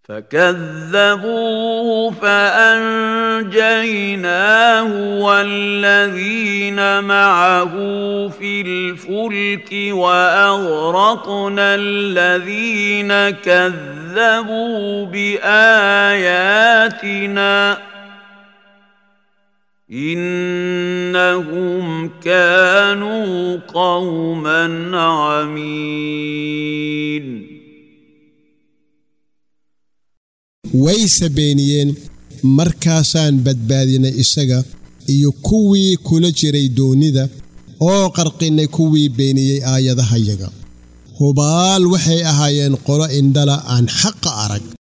فكذبوه فانجيناه والذين معه في الفلك واغرقنا الذين كذبوا باياتنا انهم كانوا قوما عمين wayse beeniyeen markaasaan badbaadinay isaga iyo kuwii kula jiray doonnida oo qarqinnay kuwii beeniyey aayadahayaga hubaal waxay ahaayeen qolo indhala aan xaqa arag